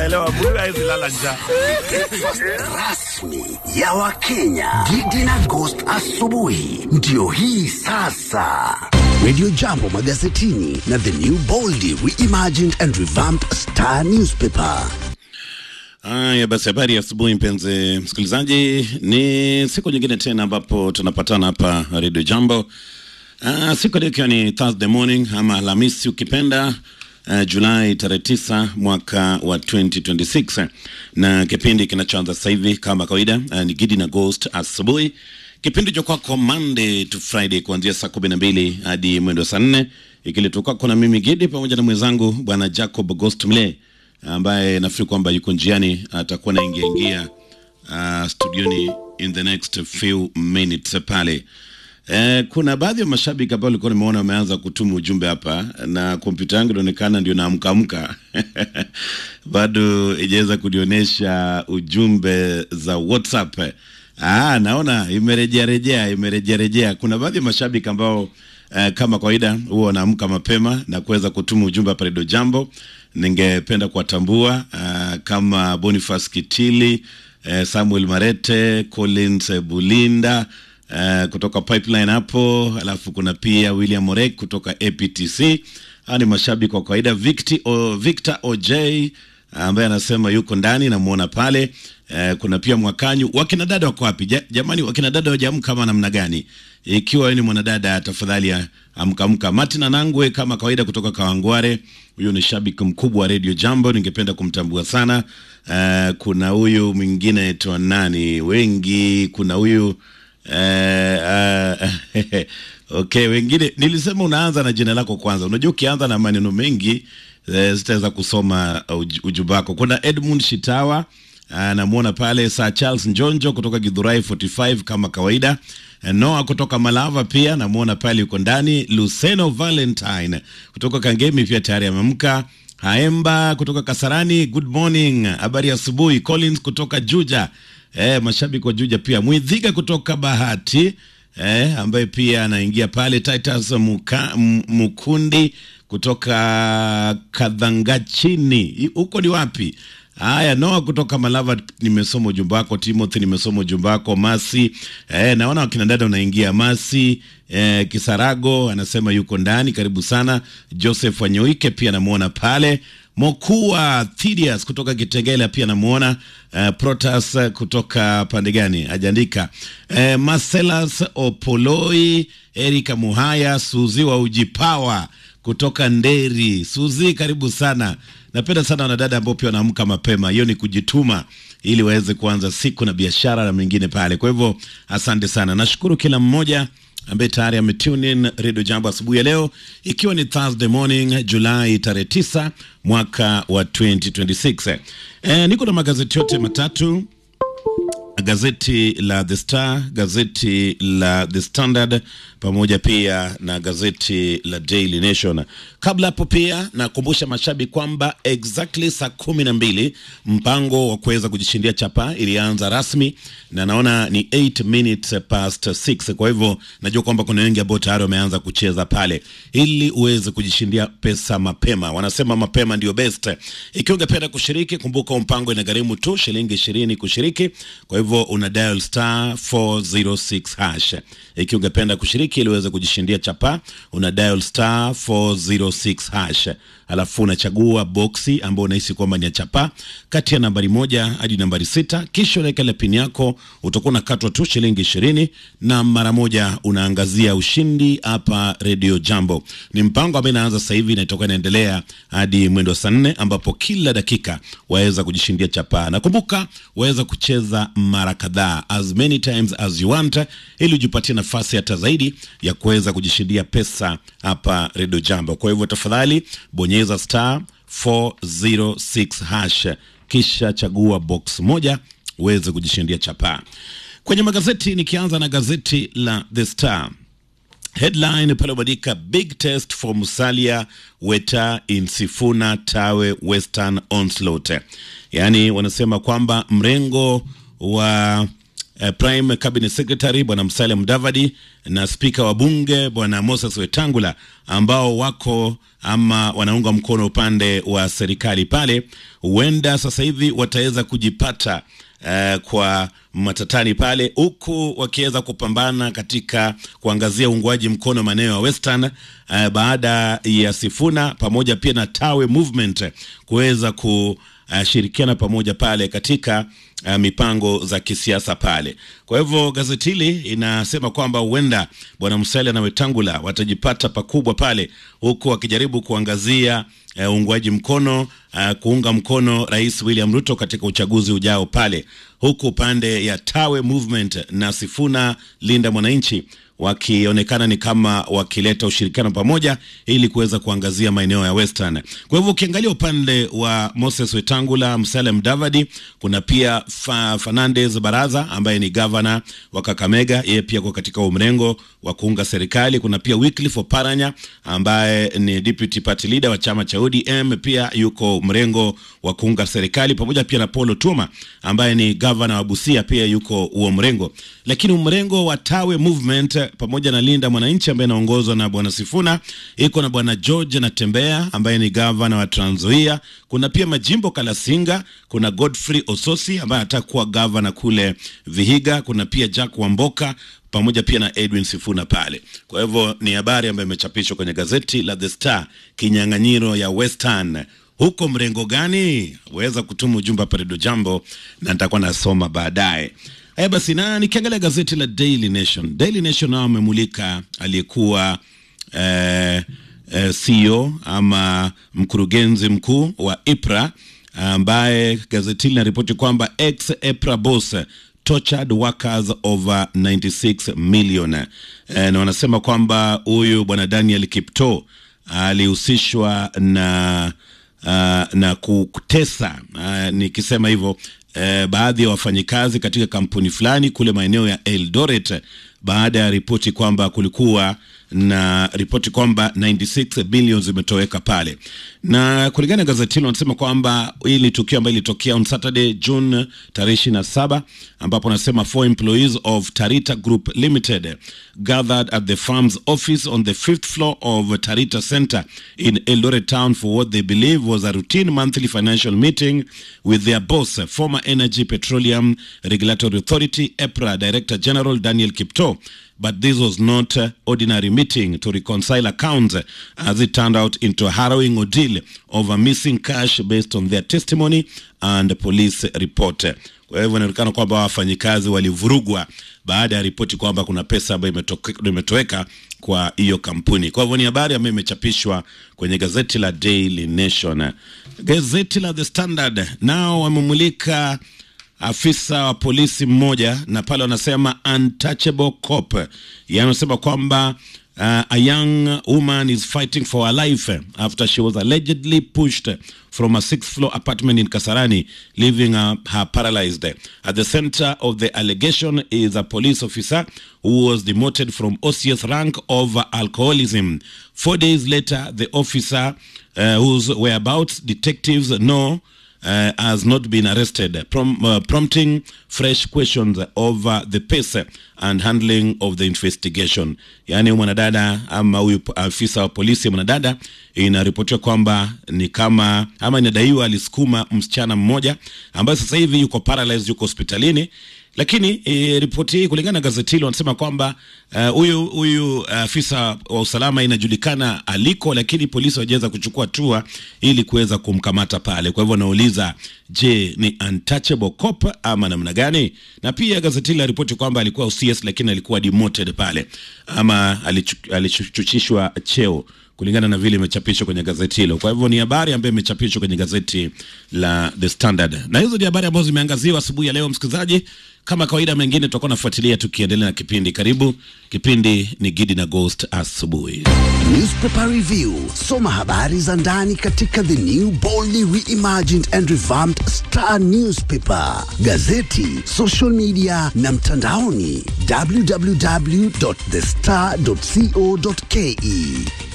naelewa mtu hawezi lala njaa. rasmi ya Wakenya. Gidi na Ghost asubuhi ndio hii sasa. Radio Jambo magazetini na The New Boldly Reimagined and Revamped Star Newspaper. Haya basi, habari ya asubuhi mpenzi msikilizaji, ni siku nyingine tena ambapo tunapatana hapa Radio Jambo. Uh, siku leo ikiwa ni Thursday morning ama Alhamisi ukipenda, uh, Julai tarehe tisa mwaka wa 2026 na kipindi kinachoanza sasa hivi kama kawaida uh, ni Gidi na Ghost asubuhi, kipindi cha kwako Monday to Friday kuanzia saa kumi na mbili hadi mwendo saa nne ikiletwa kwako na mimi Gidi pamoja na mwenzangu bwana Jacob Ghost Mle ambaye nafikiri kwamba yuko njiani atakuwa naingia ingia uh, studioni in the next few minutes pale. Eh, kuna baadhi ya mashabiki ambao walikuwa nimeona wameanza kutuma ujumbe hapa na kompyuta yangu inaonekana ndio naamkaamka bado ijaweza kunionyesha ujumbe za WhatsApp. Ah, naona imerejea rejea imerejea rejea. Kuna baadhi ya mashabiki ambao eh, kama kawaida huwa wanaamka mapema na kuweza kutuma ujumbe hapa Radio Jambo. Ningependa kuwatambua uh, kama Boniface Kitili eh, Samuel Marete, Collins eh, Bulinda uh, kutoka Pipeline hapo, alafu kuna pia William Morek kutoka APTC. Hawa ni mashabiki wa kawaida. Victor, o, Victor OJ ambaye anasema yuko ndani, namuona pale. Eh, kuna pia Mwakanyu. Wakina dada wako wapi ja, jamani? Wakina dada wajaamka kama namna gani? Ikiwa wewe ni mwanadada, tafadhali amka amka. Martin Anangwe kama kawaida kutoka Kawangware, huyu ni shabiki mkubwa wa Radio Jambo, ningependa kumtambua sana. Eh, kuna huyu mwingine aitwa nani, wengi kuna huyu Eh, uh, okay, wengine nilisema unaanza na jina lako kwanza. Unajua ukianza na maneno mengi eh, sitaweza kusoma uj, ujumbe wako. Kuna Edmund Shitawa anamwona pale, Sir Charles Njonjo kutoka Githurai 45 kama kawaida. Noah kutoka Malava pia namwona pale yuko ndani. Luceno Valentine kutoka Kangemi pia tayari ameamka. Haemba kutoka Kasarani, good morning, habari asubuhi. Collins kutoka Juja Eh, mashabiki wa Juja pia Mwidhiga kutoka Bahati eh, ambaye pia anaingia pale. Titus Muka, Mukundi kutoka Kadhangachini, huko ni wapi? Haya, Noa kutoka Malava, nimesoma ujumbe wako. Timothy, nimesoma ujumbe wako. Masi eh, naona wakina dada unaingia. Masi eh, Kisarago anasema yuko ndani, karibu sana. Joseph Wanyoike pia namuona pale Mokua Thidius kutoka Kitengela pia namuona. Uh, Protas uh, kutoka pande gani ajaandika. Uh, Marcelas Opoloi, Erika Muhaya, Suzi wa Ujipawa kutoka Nderi. Suzi, karibu sana. Napenda sana wanadada ambao pia wanaamka mapema, hiyo ni kujituma ili waweze kuanza siku na biashara na mengine pale. Kwa hivyo asante sana, nashukuru kila mmoja ambaye tayari ametune in Radio Jambo asubuhi ya leo, ikiwa ni Thursday morning Julai tarehe 9 mwaka wa 2026. E, niko na magazeti yote matatu gazeti la The Star, gazeti la The Standard pamoja pia na gazeti la Daily Nation. Kabla hapo pia nakumbusha mashabiki kwamba exactly saa kumi na mbili mpango wa kuweza kujishindia chapa ilianza rasmi na naona ni 8 minutes past 6. Kwa hivyo najua kwamba kuna wengi ambao tayari wameanza kucheza pale, ili uweze kujishindia pesa mapema. Wanasema mapema ndio best. Ikiwa ungependa kushiriki, kumbuka mpango inagharimu tu shilingi ishirini kushiriki. Kwa hivyo una dial star 406 hash. Ikiwa ungependa kushiriki ili uweze kujishindia chapa, una dial star 406 hash, alafu unachagua boksi ambayo unahisi kwamba ni ya chapa kati ya nambari moja hadi nambari sita, kisha unaweka ile pin yako, utakuwa unakatwa tu shilingi ishirini na mara moja unaangazia ushindi hapa Radio Jambo. Ni mpango ambao inaanza sasa hivi na itakuwa inaendelea hadi mwendo saa nne ambapo kila dakika waweza kujishindia chapa, na kumbuka waweza kucheza mara kadhaa as many times as you want, ili ujipatie nafasi hata zaidi ya kuweza kujishindia pesa hapa Radio Jambo. Kwa hivyo tafadhali bonyeza star 406 hash kisha chagua box moja uweze kujishindia chapa. Kwenye magazeti, nikianza na gazeti la The Star headline pale umeandika big test for Musalia Weta in Sifuna Tawe Western Onslaught, yaani wanasema kwamba mrengo wa uh, Prime Cabinet Secretary bwana Musalia Mudavadi na spika wa bunge bwana Moses Wetangula ambao wako ama wanaunga mkono upande wa serikali pale, huenda sasa hivi wataweza kujipata uh, kwa matatani pale, huku wakiweza kupambana katika kuangazia uungwaji mkono maeneo ya Western uh, baada ya Sifuna pamoja pia na Tawe Movement kuweza kushirikiana pamoja pale katika uh, mipango za kisiasa pale. Kwa hivyo gazeti hili inasema kwamba huenda bwana Musalia na Wetangula watajipata pakubwa pale, huku wakijaribu kuangazia uungwaji uh, mkono uh, kuunga mkono Rais William Ruto katika uchaguzi ujao pale, huku upande ya Tawe Movement na Sifuna Linda Mwananchi wakionekana ni kama wakileta ushirikiano pamoja ili kuweza kuangazia maeneo ya Western. Kwa hivyo ukiangalia upande wa Moses Wetangula, Musalia Mudavadi, kuna pia fa, Fernandez Baraza ambaye ni gavana wa Kakamega, yeye pia kwa katika umrengo wa kuunga serikali. Kuna pia Wycliffe Oparanya ambaye ni deputy party leader wa chama cha ODM, pia yuko mrengo wa kuunga serikali, pamoja pia na Paul Otuoma ambaye ni gavana wa Busia, pia yuko huo mrengo, lakini mrengo wa Tawe Movement pamoja na Linda Mwananchi ambaye anaongozwa na bwana Sifuna, iko na bwana George Natembea ambaye ni gavana wa Trans Nzoia. Kuna pia Majimbo Kalasinga, kuna Godfrey Ososi ambaye anataka kuwa gavana kule Vihiga, kuna pia Jack Wamboka pamoja pia na Edwin Sifuna pale. Kwa hivyo ni habari ambayo imechapishwa kwenye gazeti la The Star, kinyang'anyiro ya Western huko mrengo gani? Weza kutuma ujumbe hapa Redio Jambo na nitakuwa nasoma baadaye. Haya basi, na nikiangalia gazeti la Daily Nation, Daily Nation nao wamemulika aliyekuwa eh, eh, CEO ama mkurugenzi mkuu wa IPRA ambaye gazeti linaripoti kwamba ex IPRA boss tortured workers over 96 million eh, na wanasema kwamba huyu bwana Daniel Kipto alihusishwa na uh, na kutesa uh, nikisema hivyo uh, baadhi ya wafanyikazi katika kampuni fulani kule maeneo ya Eldoret baada ya ripoti kwamba kulikuwa na ripoti kwamba 96 bilioni zimetoweka pale, na kulingana na gazeti hilo wanasema kwamba hili tukio ambalo lilitokea on Saturday June tarehe 27, ambapo wanasema four employees of Tarita Group Limited gathered at the firm's office on the fifth floor of Tarita Center in Eldoret town for what they believe was a routine monthly financial meeting with their boss, former Energy Petroleum Regulatory Authority EPRA Director General Daniel Kipto but this was not uh, ordinary meeting to reconcile accounts uh, as it turned out into a harrowing ordeal over missing cash based on their testimony and police report. Kwa hivyo inaonekana kwamba wafanyikazi walivurugwa baada ya ripoti kwamba kuna pesa ambayo imetoweka kwa hiyo kampuni. Kwa hivyo ni habari ambayo imechapishwa kwenye gazeti la Daily Nation. Gazeti la The Standard nao wamemulika afisa wa polisi mmoja na pale wanasema untouchable cop, yaani wanasema kwamba uh, a young woman is fighting for her life after she was allegedly pushed from a sixth floor apartment in Kasarani leaving her, her paralyzed. At the center of the allegation is a police officer who was demoted from OCS rank over alcoholism. Four days later, the officer uh, whose whereabouts detectives know uh, has not been arrested, prom uh, prompting fresh questions over the pace and handling of the investigation. Yaani mwanadada ama huyu afisa wa polisi mwanadada, inaripotiwa kwamba ni kama ama inadaiwa alisukuma msichana mmoja ambaye sasa hivi yuko paralyzed, yuko hospitalini lakini e, ripoti hii kulingana na gazeti hilo wanasema kwamba huyu uh, huyu afisa uh, wa usalama inajulikana aliko, lakini polisi hawajaweza kuchukua hatua ili kuweza kumkamata pale. Kwa hivyo nauliza, je, ni untouchable cop ama namna gani? Na pia gazeti hili ripoti kwamba alikuwa OCS lakini alikuwa demoted pale ama alichuchishwa cheo kulingana na vile imechapishwa kwenye gazeti hilo. Kwa hivyo ni habari ambayo imechapishwa kwenye gazeti la The Standard, na hizo ni habari ambazo zimeangaziwa asubuhi ya leo. Msikilizaji, kama kawaida, mengine tutakuwa nafuatilia tukiendelea na kipindi. Karibu, kipindi ni Gidi na Ghost asubuhi. Newspaper Review, soma habari za ndani katika the new boldly reimagined and revamped Star Newspaper, gazeti, social media na mtandaoni www.thestar.co.ke.